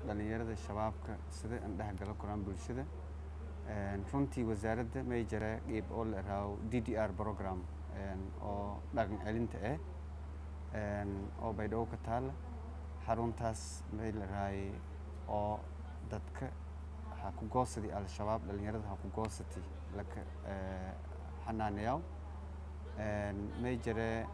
dhalinyarada shabaabka sida aan dhexgalo koraan bulshada runtii wasaaradda may jira qeyb oo la iraaho d d r program oo dhaqan celinta ah oo baydhabo ka taala xaruntaas may la iraahay oo dadka ha ku goosadi al-shabaab dhalinyarada ha ku goosati laka xanaaneyaw may jira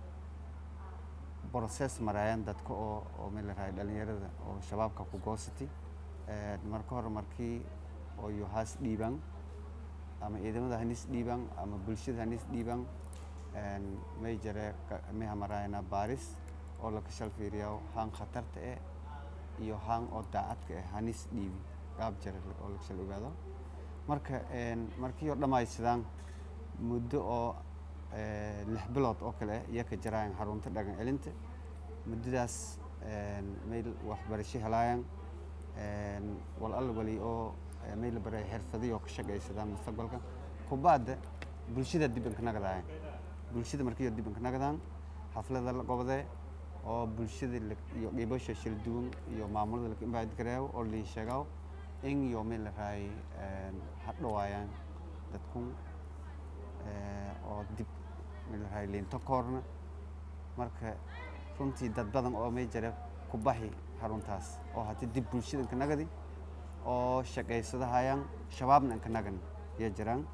process maraayan dadka oo oo may la iraahay dhalinyarada oo shabaabka ku goosati marka hore markii oo iyo haas dhiibaan ama ciidamada hanis dhiibaan ama bulshada hanis dhiibaan may jare may hamaraayana baaris oo laka shal fiiriyaa haan khatarta eh iyo haan oo daacadka eh hanis dhiibi qaab jare oo laka shal ogaado marka markii oo dhammaysadaan muddo oo lix bilood oo kale eh iyo ka jaraayan xarunta dhaqan celinta muddadaas may waxbarasho helaayaan wal alla wali oo may la baray xirfadiyo ka shaqaysadaan mustaqbalka kubaadda bulshada dib inka nagadaayan bulshada markii dib inka nagadaan xaflada la qobdee oo bulshada iyo qeybasha shil duwan iyo maamulada la invite gareeyo oo liin sheegaw in iyo may la raay hadhawaayaan dadkun oo dib may la raay liinto koorna marka runtii dad badan oo may jira ku baxi xaruntaas oo haddii dib bulshada inka nagadi oo shaqaysadahayaan shabaabna inka nagan iyo jiraan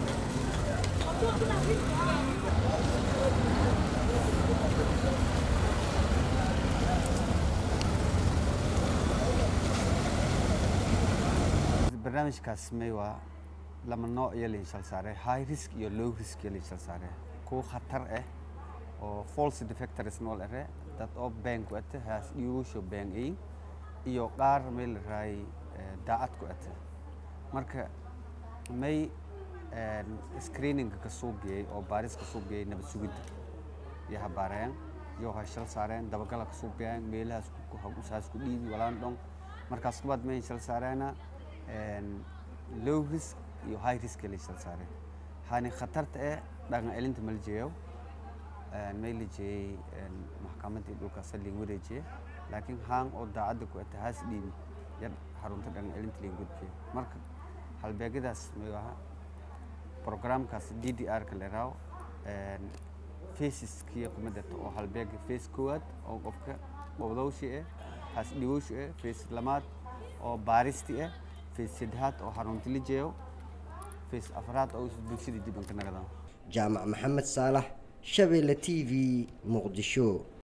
barnaamijkaas may waa lama nooc iyo liinshal saare high risk iyo low risk iyo liinshal saare kuwa khatar ah oo false defectors nool ere dad oo been ku ate haas dhiigusho been ay iyo qaar may la raay daacad ku ate marka may screeninga ka soo geeyey oo baaris ka soo geeyey nabad sugidda iyo habaareen iyo hashal saareen dabagala ka soo geeyeen meelahaas usaas ku dhiibi walaan dhon markaas kubaad may shal saareena low risk iyo high risk la shal saareen hani khatarta ee dhaqan celinta ma la jeeyo may la jeeyey maxkamadii dhulka saldhiga wareejiye laakiin haan oo daacadda ku ata haas dhiibi yar xarunta dhaqan celinta laga gudbiyo marka halbeegyadaas may aha programkaas d d r ka la iraaho faceskiya kuma darto oo halbeega face koowaad oo qofka qobdowshi eh haas dhigowshi eh face lamaad oo baaristi eh face saddexaad oo xarunta la jeeyo face afraad oo bulshada dib inka nagadaan jaamac maxamed saalax shabeelle t v muqdisho